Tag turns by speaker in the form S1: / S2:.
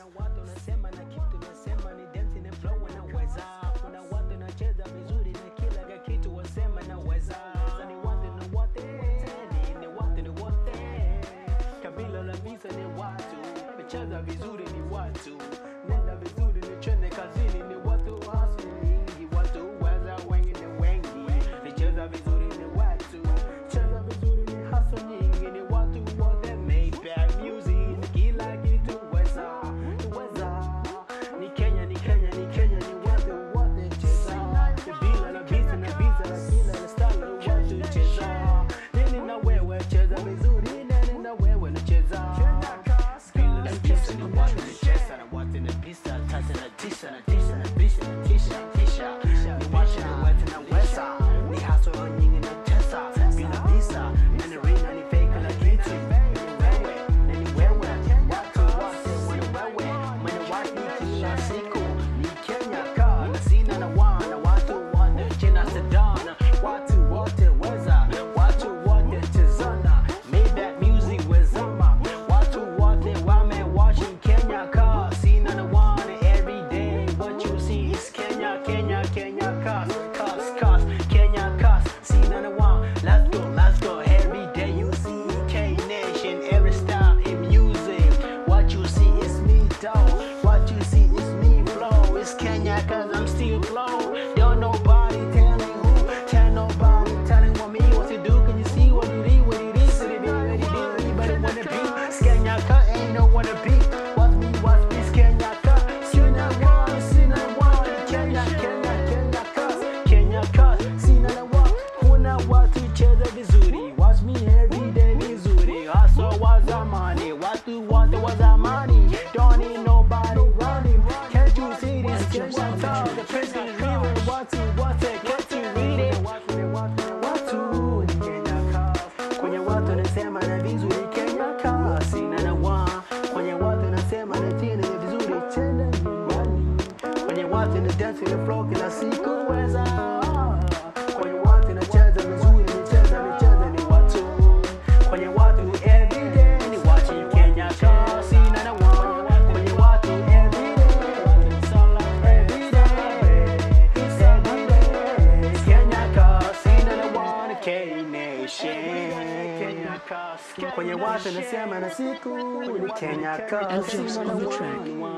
S1: Kuna watu wanasema na kitu nasema ni dance na flow naweza. Kuna watu wanacheza vizuri na kila kitu wasema naweza. Sasa ni watu na wote, ni ni watu ni wote. Kabila la visa ni watu, kucheza vizuri ni watu. Nenda vizuri ni chene kazini ni watu hasi nyingi, watu weza wengi ni wengi. Nicheza vizuri ni watu, cheza vizuri ni hasa nyingi ni watu wote. Maybach music kila kitu weza, weza. Ni Kenya, ni Kenya, ni Kenya, ni watu wote cheza. Bila na visa na visa na kila na style watu cheza. Nini na wewe cheza vizuri, nini na wewe nacheza. Bila na visa ni watu nacheza na watu na visa, tata na tisha na tisha na visa na tisha, tisha. Ni watu na watu na weza. Ni hustle nyingi na cheza. Bila visa, nani real, nani fake na kitu. Wewe, nani wewe, watu wote wana wewe. Mwana watu kila siku ni Kenya ka na sina na wana watu wote china sedana watu wote weza watu wote chezana Maybach music wezama watu wote wame watching Kenya ka sina na wana every day what you see is Kenya Kenya Kenya kas kas kas Kenya kas sina na wana let's go let's go every day you see K Nation every style in music what you see is me though what you see is me flow it's Kenya cause I'm still flow don't nobody telling who tell nobody telling what me what to do can you see what it is what it is it is what it is everybody wanna be it's Kenya cause ain't no wanna be watch me watch me it's Kenya cause Sina one Sina one Kenya Kenya Kenya cause Kenya cause Sina one kuna watu cheza vizuri watch me every day vizuri hustle wa zamani watu wote wa zamani don't need nobody running can't you see this Kenya cause the prince is real watu wote can't you read it watu ni Kenya cause kwenye watu nasema na vizuri Kenya cause sina na wa kwenye watu nasema na tena ni vizuri tena nyumbani kwenye watu na dance na flow kila siku weza kwenye watu nacheza vizuri nicheza nicheza ni watu kwenye watu everyday ni watching Kenya cause sina na wa kwenye watu everyday sala everyday everyday Kenya cause sina na wa K Nation Kenya cause kwenye watu nasema na siku ni Kenya cause
S2: Elvis
S1: sina
S2: on
S1: na
S2: the
S1: wa
S2: track.
S1: ni wa